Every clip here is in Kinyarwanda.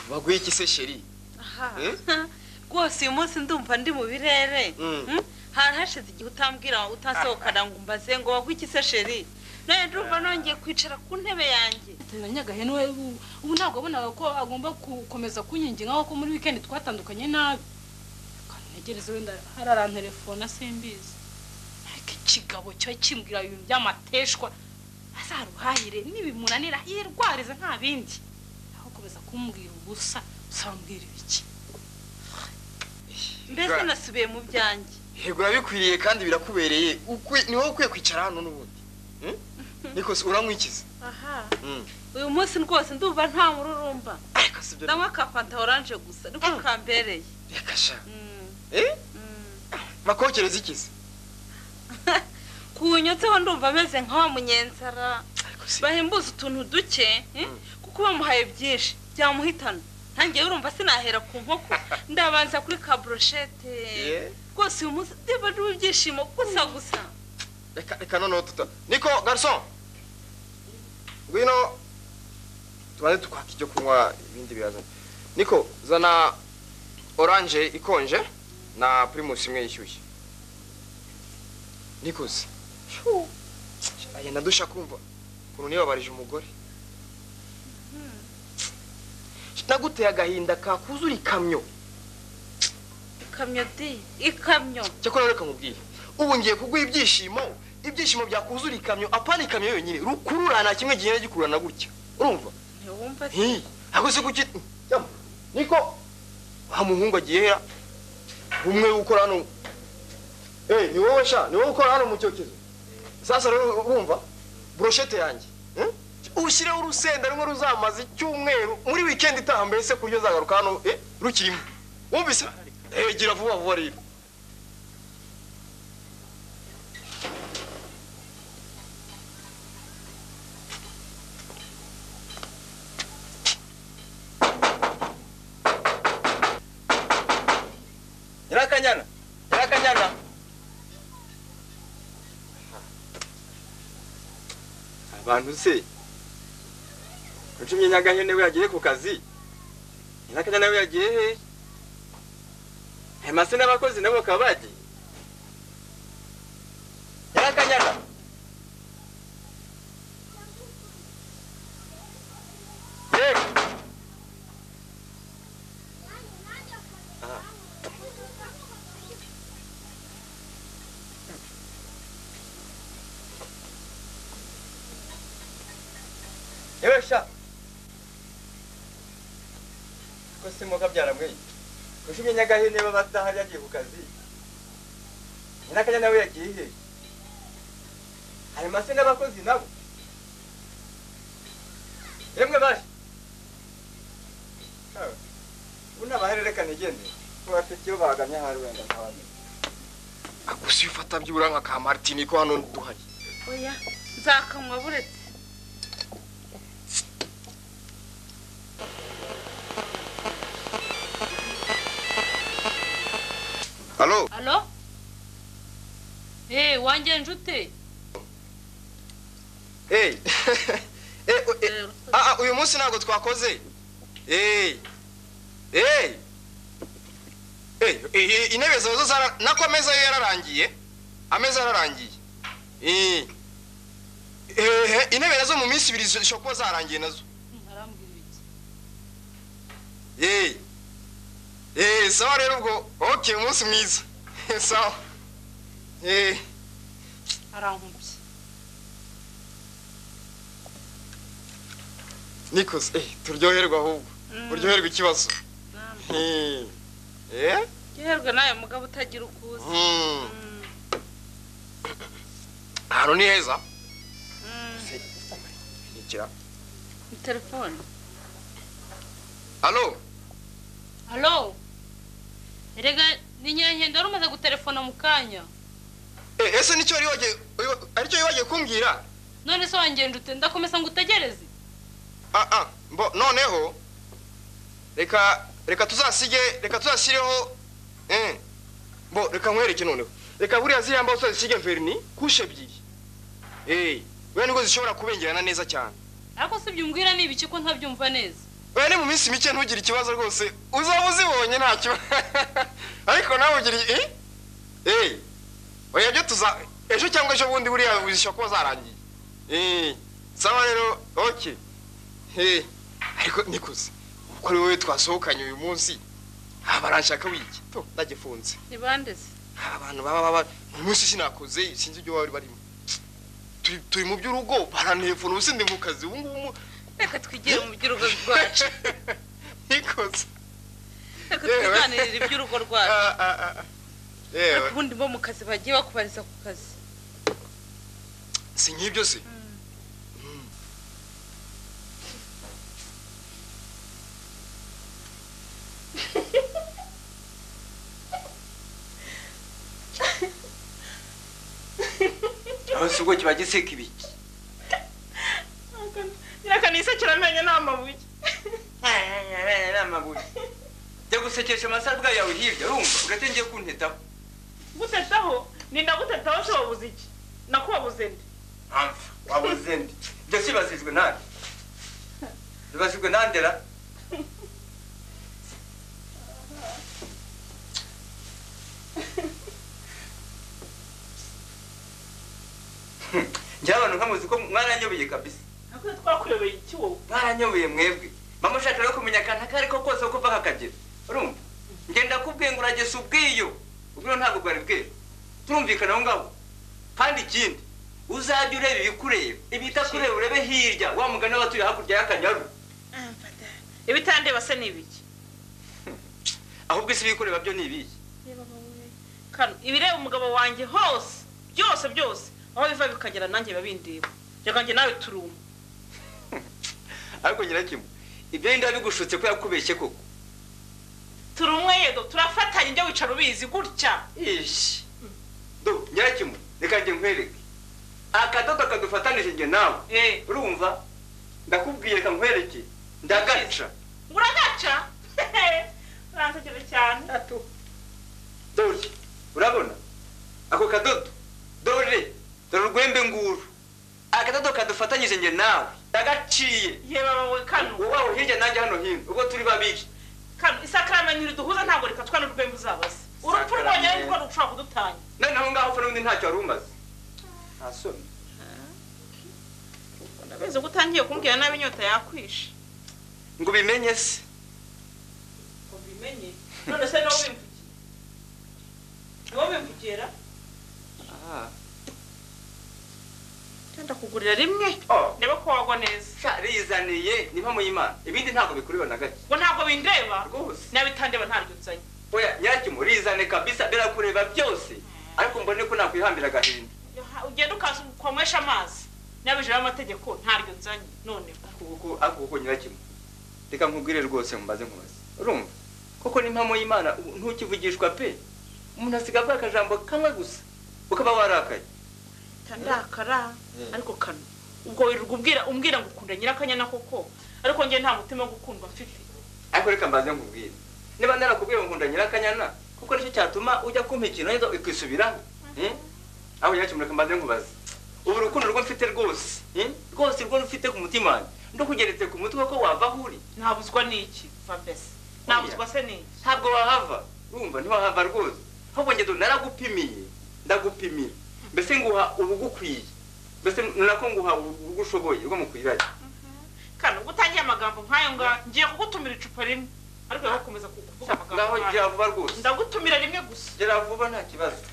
waguye iki se sheri rwose uyu munsi ndumva ndi mu birere Mm. Mm? hari hashize igihe utambwira utasohokana ngo umbaze ngo wagwe iki se sheri nawe ndumva nongeye kwicara ku ntebe yanjye na nyagahe niwe ubu- ubu ntabwo wabonaga ko agomba gukomeza kunyinginga nko muri wikendi twatandukanye nabi kantegereze wenda hari arantelefone simbizi ariko ikigabo cyo kimbwira ibintu by'amateshwa azaruhahire nibimunanira yirwarize nta bindi aho komeza kumbwira ubusa usambwira ibiki mbese nasubiye mu byanjye yego urabikwiriye kandi birakubereye Ukwi- ni wowe ukwiye kwicara hano n'ubundi Hmm? niko se uranywikiza aha Hmm. uyu munsi rwose ndumva nta mururumba ariko si ibyo ndanywa ka fanta oranje gusa niko Mm. kambereye reka sha Mm. Eh? Mm. bakokereza ikiza kunyotseho ndumva ameze nka wa munyenzara ariko si bahembuza utuntu duke eh? Mm. kuko bamuhaye byinshi byamuhitana ntangiye urumva sinahera ku nkoko ndabanza kuri ka broshete Yeah. rwose uyu munsi ndeba niba ibyishimo gusa gusa reka reka noneho tuta niko garson ngwino tubanze tukwaka icyo kunywa ibindi birazana niko zana oranje ikonje na primus imwe yishyushye nikoze aya ndadusha kumva ukuntu nibabarije umugore naguteye agahinda kakuzura ikamyo ikamyo di ikamyo cyakora reka mubwiye ubu ngiye kuguha ibyishimo ibyishimo byakuzura ikamyo apana ikamyo yonyine rukurura nta kimwe gihera gikururana gutya urumva ntiwumva se Hi, ntabwo se kuki Yama, niko wa muhungu agiye hera umwe ukora hano eh ni wowe sha ni wowe ukora hano mu cyokezo sasa rero urumva brochette yanjye eh? ushyireho urusenda rumwe ruzamaza icyumweru muri weekend itaha mbese kuryo zagaruka hano eh rukirimo wumvise eh gira vuba vuba rero nyirakanyana nyirakanyana abantu se ucumye nyagahene we yagiye ku kazi nyirakanyana we yagiye he hemase n'abakozi nabo bakaba bagiye nyirakanyana yewe yewe sha ko se muka byaramweye kushimye nyagahene baba badahari yagiye ku kazi nyirakanya nawe yagiye he hari mase n'abakozi nabo yemwe baje Awe, ubu ntabahari reka nigende kubafite iyo bahagamye ahari wenda ntabamenya akusi ufata byibura nka ka martini ko hano duhari oya nzakanywa buretse halo alo eee wanjye njute Hey. Eh, oh, eh, Eh, ah, ah, uyu munsi ntabwo twakoze Hey. Hey. Hey, eh, eh, intebe zawe zo zara nako ameza yo yararangiye ameza yararangiye Eh. Eh, intebe nazo mu minsi ibiri zishobora kuba zarangiye nazo arambwira ibiki Eh. Eh, sawa rero ubwo okay umunsi mwiza sawa Eh. arankubye Nikos, eh, turyoherwa ahubwo Mm. uryoherwa ikibazo namwe. Eh. Eh? yoherwe nawe mugabo utagira uko uza Mm. Mm, ahantu ni heza mm. nikira ni telefone alo alo erega ni nyankende wari umaze gutelefona mu kanya Eh, ese nicyo wari wagiye wiba- aricyo wari wagiye kumbwira none se wangenda ute ndakomeza ngo utegereze ah ah mbo noneho reka reka tuzasige reka tuzasireho eh mbo reka nkwereke noneho reka buriya ziriya mbaho tuzazisige verni kushe ebyiri eh buriya nibwo zishobora kubengerana neza cyane ariko si ibyo umbwira ni ibiki ko ntabyumva neza we ni mu minsi mike ntugire ikibazo rwose uzaba uzibonye ntacyo ariko nawe ugira eh eh oya byo tuza ejo cyangwa ejo bundi buriya uzishyura kuba zarangiye eh sawa rero okay eh ariko nikuze kuko ari wowe twasohokanye uyu munsi abaranshaka wiki to ndagifunze ni bande se abantu baba baba uyu munsi sinakoze sinzi ibyo bari barimo turi turi mu by'urugo barantefona ubu sindi mu kazi ubu ngubu mu- reka twigire mu by'urugo rwacu nikoze reka Yewe. tuganirire iby'urugo rwacu Ah, ah, ah, ah. ariko yewe ubundi bo mu kazi bagiye bakubariza ku kazi si nk'ibyo se aho si ubwo kiba giseka ibiki nyirakanisakira amenyo ni amabuye ni amabuye jya gusekesha amasabwa yawe hirya urumva ugatengeye kuntetaho gutetaho ni ndagutetaho se wabuze iki nakubabuze nde mpamvu wabuze ndi ibyo sibasizwe nande bibasizwe nandera njyewe abantu nkamuzi ko mwaranyobeye kabisa ntabwo twakuyoboye iki wowe mwaranyoboye mwebwe mama ushaka rero kumenya akantu ako ari ko kose ko kuva kakagera urumva ngenda kubwiye ngo urageza ubwiyo ubwiyo ntabwo bwari bwera turumvikana aho ngaho kandi ikindi uzajya ureba ibikureba ibitakureba urebe hirya wa mugani w'abatuye hakurya y'akanyaru ibitandeba se ni ibiki ahubwo isi ibikureba byo ni ibiyi kano ibireba umugabo wanjye hose byose byose aho biva bikagera nanjye biba bindeba reka njye nawe turuma ariko nyirakimwe ibyo yenda bigushutse ko yakubeshye koko turumwe yego turafatanya ibyo wicara ubizi gutya ishi do nyirakimwe reka njye nkwereke akadodo kadufatanije njye nawe Eh. urumva ndakubwiye reka nkwereke ndagaca ngo uragaca uransekera cyane dore urabona ako kadodo dore dore urwembe nguru akadodo kadufatanyije njye nawe ndagaciye ye baba we kano wowe hirya nanjye hano hino ubwo turi babiri kano isakaramenyo riduhuza ntabwo reka twana urwembe uzabaze urupfu rwonyine Isakaramenyo. ni rwo rushobora kudutanya noneho ngaho upfa n'ubundi ntacyo wari umaze nta soni ndabizi ko utangiye kumbwira nabi inyota yakwishe ngo ubimenye se ngo bimenye none se niwo bimvugiye niwo bimvugira genda kugurira rimwe Oh. ndebe ko wagwa neza sha rizaniye ni mpamo y'imana ibindi ntabwo bikureba na gake ngo ntabwo bindeba rwose n'abitandeba ntaryo nzanye oya nyirakimu rizane kabisa birakureba byose ariko mbone ko nakwihambira agahinda Yaha- ugenda ukaza ukomesha amazi n'abijira amategeko ntaryo nzanye noneho kuko ako kuko nyirakimu reka nkubwire rwose nkumbaze nkubaze urumva koko ni impamo y'imana ubu ntukivugishwa pe umuntu asiga avuga akajambo kamwe gusa ukaba warakaye ndakara ariko kano ubwo wirirwa ubwira umbwira ngo ukunda nyirakanyana koko ariko njye nta mutima wo gukundwa mfite ariko reka mbaze nkubwire niba narakubwiye ngo nkunda nyirakanyana kuko nicyo cyatuma ujya kumpa ikintu neza ukisubiraho hmm? aho nyirakimu reka mbaze nkubaze ubu urukundo rwo mfite rwose hmm? rwose rwo rufite ku mutima wanjye ndukugeretse ku mutwe ko wava aho uri ntabuzwa n'iki va mbese ntabuzwa se n'iki ntabwo wahava urumva ntiwahava rwose ahubwo ngendo naragupimiye ndagupimira mbese nguha ubugukwiye mbese nako nguha ubugushoboye ubwo mukwiranye kano ubwo utangiye amagambo nk'ayo ngayo ngiye kugutumira icupa rimwe ariko wowe ukomeza ku- kuvuga ngaho amagambo nk'ayo gera vuba rwose ndagutumira rimwe gusa gera vuba nta kibazo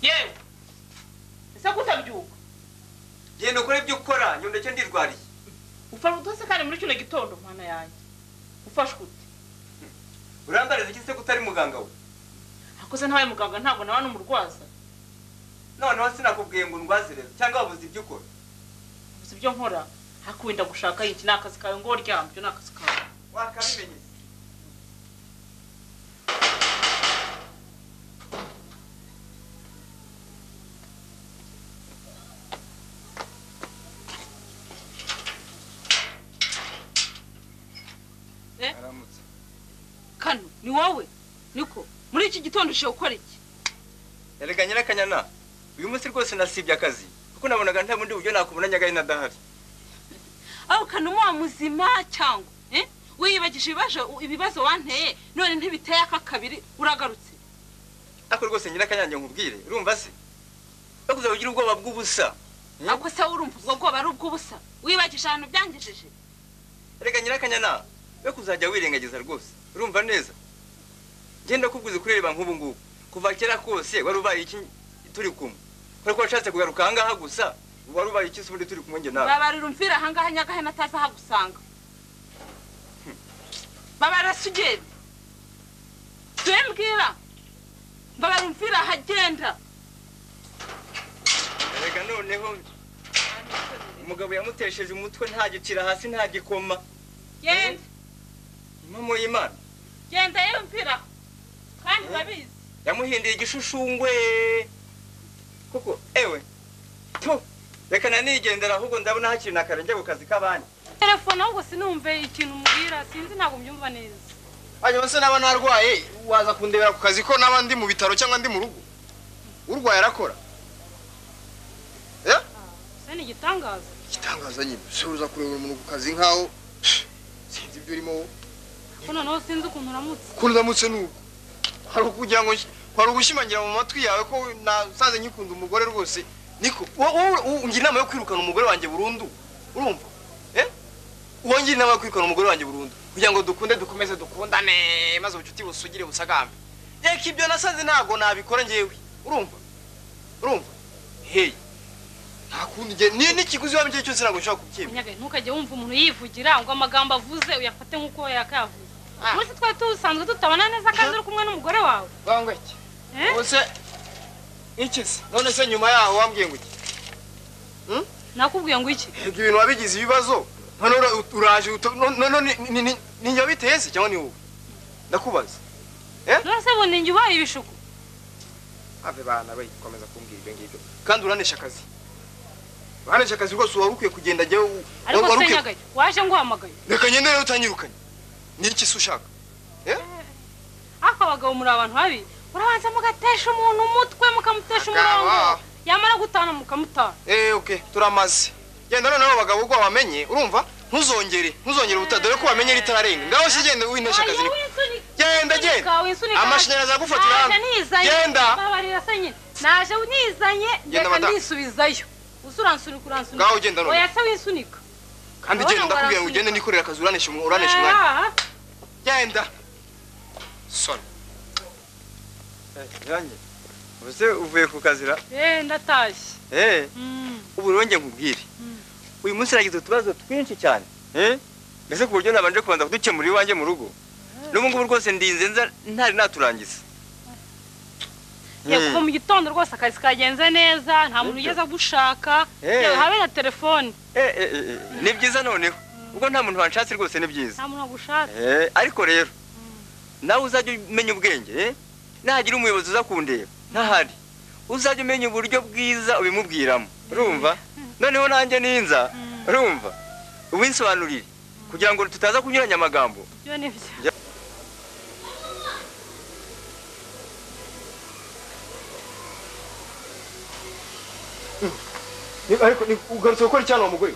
yewe ese ko utabyuka genda ukore ibyo ukora nyondeke ndirwariye ufashe utose kandi muri kino gitondo mwana yanjye ufashwe ute urambariza iki se ko utari muganga we akoze ntawe muganga ntabwo nawe n'umurwaza noneho sinakubwiye ngo ndwazireze cyangwa wabuze ibyo ukora uzi ibyo nkora hakurinda gushaka iki ni akazi kawe ngo ryambyo ni akazi kawe wakabimenye aramutse kano ni wowe niko muri iki gitondo ushobora gukora iki erega nyirakanyana uyu munsi rwose nasibye akazi kuko nabonaga nta bundi buryo nakubona nyagahe nadahari aho ukana umuba muzima cyangwa eh? wiyibagije ibibazo ibibazo wanteye none ntibiteye aka kabiri uragarutse ariko rwose ngira akanyange nkubwire urumva se bakuza kugira ubwoba bw'ubusa Hmm? ako se urumva ubwo bwoba ari ubw'ubusa wibagije ahantu byangijije reka nyirakanyana we kuzajya wirengagiza rwose urumva neza ngenda kubwiza kureba nk'ubu ngubu kuva kera kose wari ubaye iki turi kumwe kubera ko washatse kugaruka ahangaha gusa wari ubaye iki se ubundi turi kumwe njye nawe babarira umvira ahangaha nyagahe nataza hagusanga babarira sugeri tuye mbwira babarira umvira ahagenda reka noneho umugabo yamutesheje umutwe ntagikira hasi ntagikoma genda impamo y'imana genda yewe umvira kandi urabizi yamuhinduye igishushungwe kuko ewe tu reka nanigendera ahubwo ndabona hakiri na kare njya ku kazi k'abandi telefone ahubwo sinumve ikintu umbwira sinzi ntabwo mbyumva neza hanyuma se naba narwaye waza kundebera ku kazi ko naba ndi mu bitaro cyangwa ndi mu rugo urwaye arakora Eh? se ni igitangaza igitangaza nyine se uza kurebera umuntu ku kazi nkaho sinzi ibyo urimo wowe. ko noneho sinzi ukuntu uramutse ko ndamutse nuko hari ukugira ngo hari ugushimangira mu matwi yawe ko nasaze nkikunda umugore rwose niko wo- wo- wo- ngira inama yo kwirukana umugore wanjye burundu urumva eh uwo ngira inama yo kwirukana umugore wanjye burundu kugira ngo dukunde dukomeze dukundane maze ubucuti busugire busagambe reka ibyo nasaze ntabwo nabikora ngewe urumva urumva hey nta kundi nge ni n'ikiguzi waba icyo cyose ntabwo nshobora kubyemera nyagahe ntukajye wumva umuntu yivugira ngo amagambo avuze uyafate nk'uko we yakayavuze Ah. umunsi twari tusanzwe tutabana neza kandi uri kumwe n'umugore wawe bangwa iki Eh? ubuse iki se none se nyuma yaho wambwiye ngo iki nakubwiye ngo iki Ubwo ibintu wabigize ibibazo none ura- uraje uto- no- no- no- ni- ni- ni- ni njye wabiteye se cyangwa ni wowe ndakubaza none se bundi njye ubaye ibishuko ave bana we komeza kumbwira ibyo ngibyo kandi uranesha akazi uranesha akazi rwose wari ukwiye kugenda jyewe u- ariko wari se ukwiye- nyagahe waje nguhamagaye reka ngende rero utanyirukanye ni iki se ushaka ariko abagabo muri abantu babi urabanza mugatesha umuntu umutwe mukamutesha Agaba. umurongo yamara gutana mukamutana eee oke turamaze genda noneho bagabo ubwo wamenye urumva ntuzongere ntuzongere ubutaha dore ko wamenye ritararenga ngaho se genda winesha akazi niko Genda, genda. Amashanyarazi aragufatira hano. Genda. babarira se nyine naje nizanye reka madame. ndisubizayo uza uransunika uransunika Ngaho genda none. oya se winsunika kandi Urabona genda ngo ndakubwira ngo arasunika. ugende nikorera akazi uranesha umu- uranesha umwanya Ah, genda soni yanjye ubuse uvuye ku kazira eh ndatashye eee Mm. ubu rero njye nkubwire Mm. uyu munsi nagize utubazo twinshi cyane eh? mbese ku buryo nabanje kubanza kudukemura iwanjye mu rugo n'ubu ngubu rwose ndinze nza ntari naturangiza ye kuva mu gitondo rwose akazi kagenze neza nta muntu ugeze agushaka Eh. yewe habe na telefone Eh, eh, eh, eh, ni byiza noneho ubwo nta muntu wanshatse rwose ni byiza nta muntu agushatse Eh, ariko rero nawe uzajya umenya ubwenge eh? nahagira umuyobozi uza kundeba ntahari uzajya umenya uburyo bwiza ubimubwiramo urumva noneho nanjye ninza urumva uwinsobanurire kugira ngo tutaza kunyuranya amagambo ibyo ni byo ariko ni- ugarutse gukora icyana uwo mugore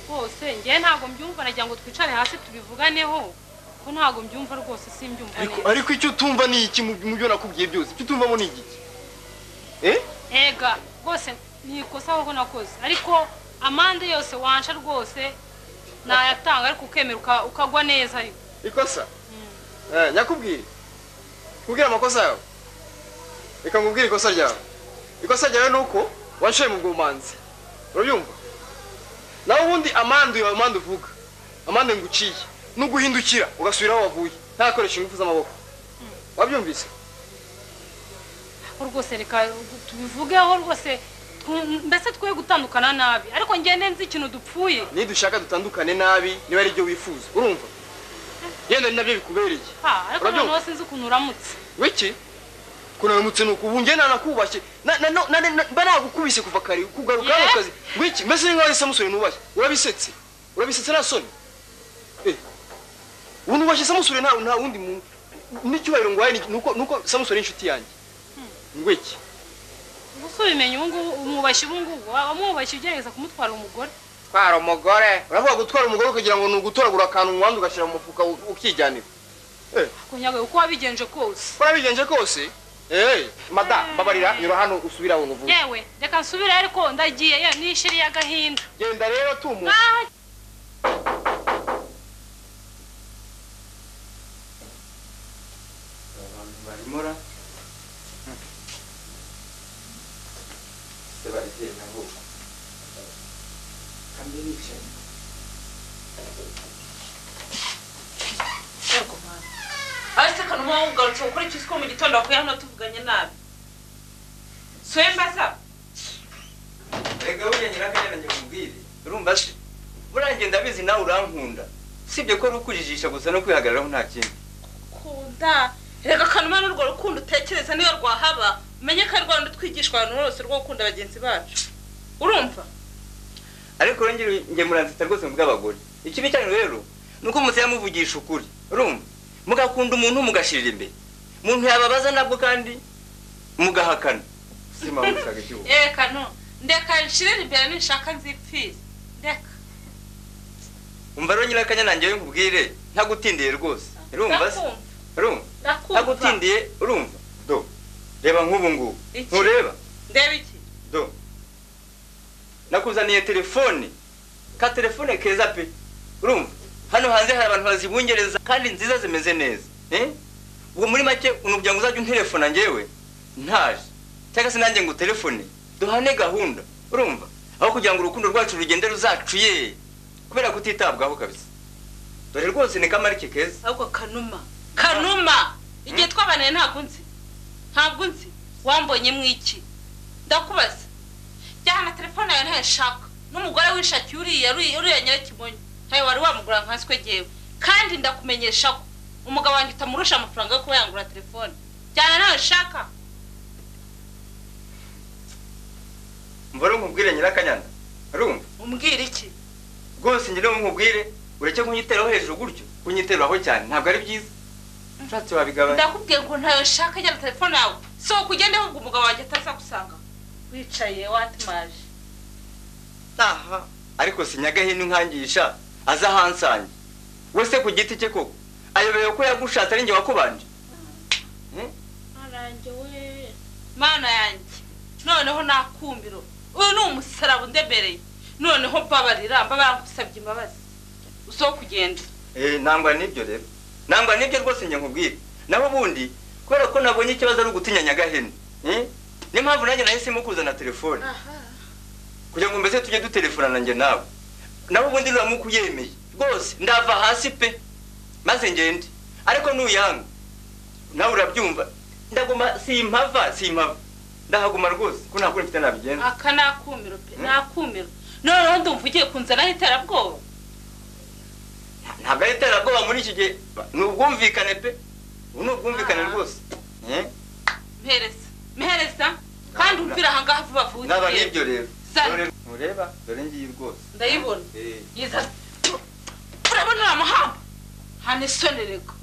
rwose njyewe ntabwo mbyumva nagira ngo twicare hasi tubivuganeho ko ntabwo mbyumva rwose simbyumva ariko neza ariko icyo utumva ni iki mu mu byo nakubwiye byose icyo utumvamo ni igiki eh ega rwose ni ikosa ahubwo nakoze ariko amande yose wansha rwose nayatanga ariko ukemera uka- ukagwa neza ariko ikosa eh nyakubwire kubwira amakosa yawe reka nkubwire ikosa ryawe ikosa ryawe ni uko wanshoye mu bwomanzi urabyumva nawe ubundi amande yawe amande uvuga amande nguciye n'uguhindukira ugasubira aho wavuye ntakoresha ingufu z'amaboko wabyumvise Ko rwose reka tubivugeho rwose twu- mbese twe gutandukana nabi ariko ngende nzi ikintu dupfuye nidushaka dutandukane nabi niba ari byo wifuza urumva yenda ni nabyo bikubereye ha ariko Urabyumva? noneho sinzi ukuntu uramutse wiki kunaramutse ni uku ubu njye nanakubashye na- na- na- na- na- mba nagukubise kuva kare kugaruka hano Yeah. ku kazi wiki mbese ni nkaho ari samusoni nubaye urabisetse urabisetse nta soni Eh, ubu nubashye samusoni nta nta wundi muntu n'icyubahiro nguhaye ni- ni uko ni uko samusoni ari inshuti yanjye wiki gusa ubimenye ubungubu umwubashye ubungubu waba wamwubashye ugerageza kumutwara umugore gutwara umugore uravuga gutwara umugore ukagira ngo ni ugutoragura akantu mu wundi ugashyira mu mufuka u- ukijyanira kunyagwe uko wabigenje kose warabigenje kose eee mada mbabarira nyura hano usubire aho ngo uvuge yewe reka nsubire ariko ndagiye ye nishiriye agahinda genda rero tumuka Ah, abantu barimora se barigenda ngo kandi bicaye Yego mwana. Ariko kanuma wugarutse gukora iki two mu gitondo wakuye hano tuvuganye nabi. Swembaza. rega buriya nyirakagenda njye mubwire urumva se buriya njye ndabizi nawe urankunda sibye ko ari ukujijisha gusa no kwihagararaho nta kindi Kunda. Reka kanuma n'urwo rukundo utekereza niyo rwahaba. Umenye ko ari rwanda twigishwa abantu bose rwo gukunda bagenzi bacu. Urumva? ariko rero njye- njye muranzita rwose mu bw'abagore ikibi cyanyu rero ni uko mutse yamuvugisha ukuri urumva mugakunda umuntu mugashirira imbere umuntu yababaza nabwo kandi mugahakana si mpamvu ushaka ikibuga Eh kanu. Ndeka nshirire imbere ninshaka nzipfize. Ndeka. umva rero nyirakanya nanjye we nkubwire ntagutindiye rwose urumva se Ndakumva. urumva Ndakumva. ntagutindiye urumva do reba nk'ubu ngubu Iki? ntureba Ndeba iki? do nakuzaniye telefone ka telefone keza pe urumva hano hanze hari abantu bazibungereza kandi nziza zimeze neza eh? ubwo muri make unugira ngo uzajya unterefona njyewe ntaje cyangwa se nanjye ngo utelefone duhane gahunda urumva aho kugira ngo urukundo rwacu rugende ruzacuye kubera kutitabwaho kabisa dore rwose ni kamarike keza ahubwo kanuma kanuma igihe twabanaye ntabwo nzi ntabwo nzi wambonye mu iki ndakubaza jyana telefone yawe ntayashaka n'umugore wishakiye uriya uriya uriya nyirakimonyo ntawe wari wamugura nka nswe jyewe kandi ndakumenyesha ko umugabo wanjye utamurusha amafaranga yo kuba yangura telefone jyana nawe ushaka mva rero nkubwire nyirakanyana urumva umbwira iki rwose njye niba nkubwire ureke kunyiteraho hejuru gutyo kunyiteraho cyane ntabwo ari byiza ushatse wabigabanya ndakubwiye ngo ntayo nshaka jyana telefone yawe sohoka ugende ahubwo umugabo wanjye atazagusanga wicaye watimaje aha ariko sinyagahini nkangisha aza ahansange we se ku giti cye koko ayobewe ko yagushatse ari njye wakubanje Eh? Marange we mana yanjye noneho nakumbiro uyu ni umusaraba undemereye noneho mbabarira mbabarira ngusabye imbabazi usoho kugenda Eh, nangwa n'ibyo rero nangwa n'ibyo rwose njye nkubwire naho ubundi kubera ko nabonye ikibazo ari ugutinya nyagahene Eh? niyo mpamvu nanjye nahisemo kuzana telefone kugira ngo mbese tujye dutelefonana njye nawe nawe ubundi uramuka uyemeye rwose ndava hasi pe maze ngende ariko nuyanga nawe urabyumva ndaguma simpava simpava ndahaguma rwose ko nta kuri mfite nabigenza aka nakumiro pe nakumiro noneho ndumva ugiye kunzanaho iterabwoba ntabwo ari iterabwoba muri iki gihe ni ubwumvikane pe ubu ni ubwumvikane Ah. rwose Eh? mpereza mpereza kandi umvira ahangaha vuba vuba naba ugiye. nibyo rero Zana. Dore- mureba dore ngiyi rwose ndayibona Eh. yiza urabona uriya muhamba hana isoni rego